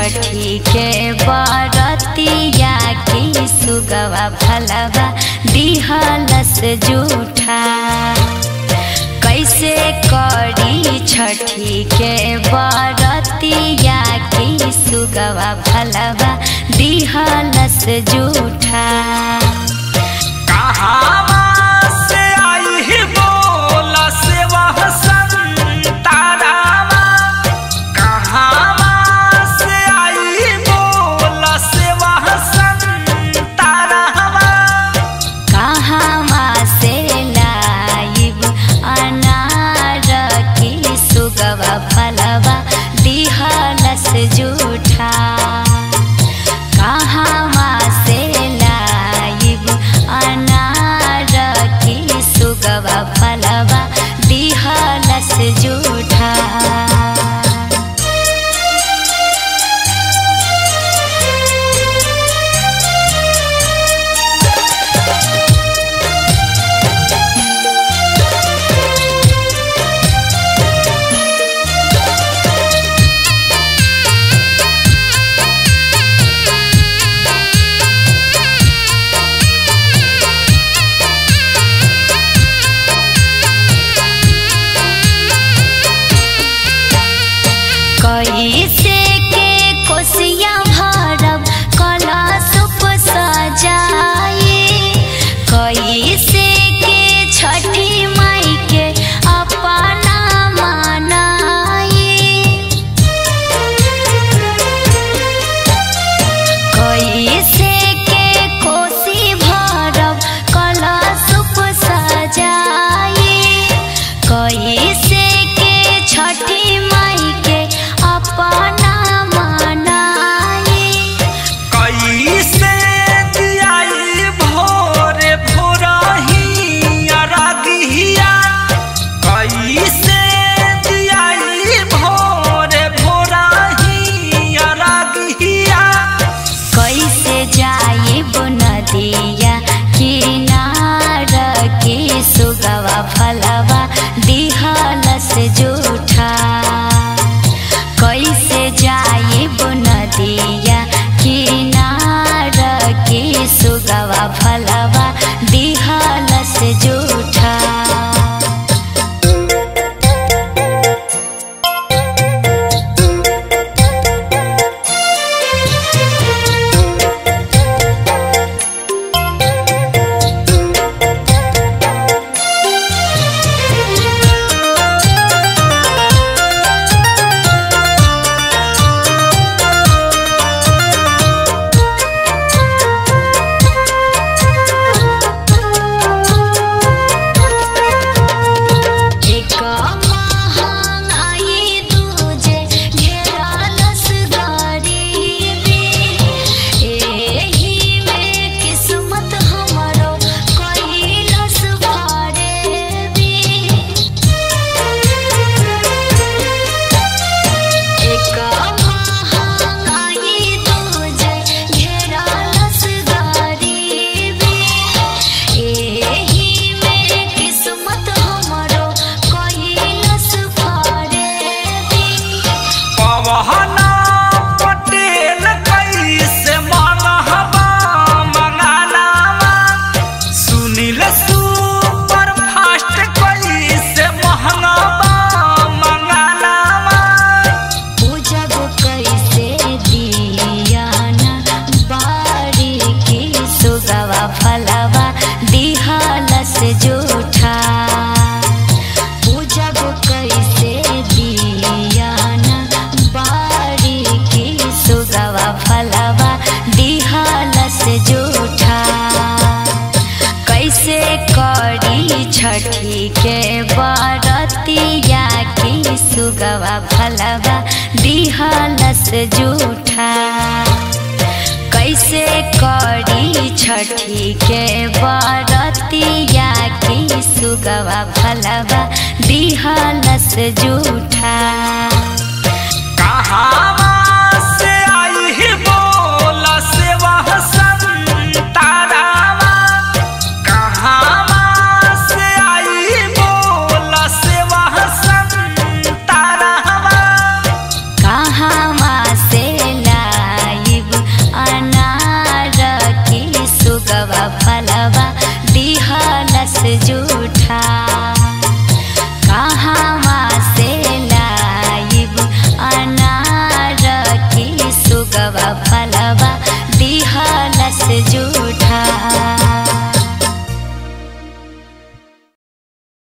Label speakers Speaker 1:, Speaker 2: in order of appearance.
Speaker 1: छठी के बरतिया की सुगवा फलवा दिहलस जूठा कैसे करी छठी के बरतिया की सुगवा फलवा दिहलस जूठा
Speaker 2: कहावा से आई ही बोला से वह संतारावा कहावा से आई ही बोला से वह संतारावा
Speaker 1: कहवा से लाइब अनार की सुगवा फलवा दिहलस जूठा कहवा से लाइब अनार की सुगवा फलवा दिहलस जूठा कैसे के कोसिया भरब कलशुप सजाए कैसे के छठी माई के अपना मनाए कैसे के कोसी भरब कलशुप सजाए कैसे के छठी माई के अपना मनाए
Speaker 2: कैसे दियाई भोरे भोरही अरगिया कैसे दियाई भोरे भोरही अरगिया
Speaker 1: कैसे जाइब नदिया किनार के सुगवा फलवा दिहलस जूठा कैसे जाइब नदिया किनार के सुगवा फलवा दिहलस जूठा एक महंगाई दूजे घेरलस गरीबी एही में किस्मत हमरो कइलस भरेबी एक महंगाई दूजे घेरलस गरीबी एही में किस्मत हमरो कइलस भरेबी
Speaker 2: पवना पटेल कैसे मंगहबा मंगानावा सुनील सुपर फास्ट कैसे महंगाबा मंगानावा
Speaker 1: पूजब कैसे दियाना बारी की सुगवा फलवा दिहलस जूठा पूजब कैसे दियाना बारी की सुगवा फलवा दिहलस जूठा कैसे करी छठी के बरतिया की सुगवा फलवा दिहलस जूठा कैसे करी छठी के बरतिया की सुगवा फलवा दिहलस जूठा
Speaker 2: कहावा से आई ही बोला से वह संतारावा कहावा से आई ही बोला से वह संतारावा
Speaker 1: कहवा से ला फलवा दिहलस जू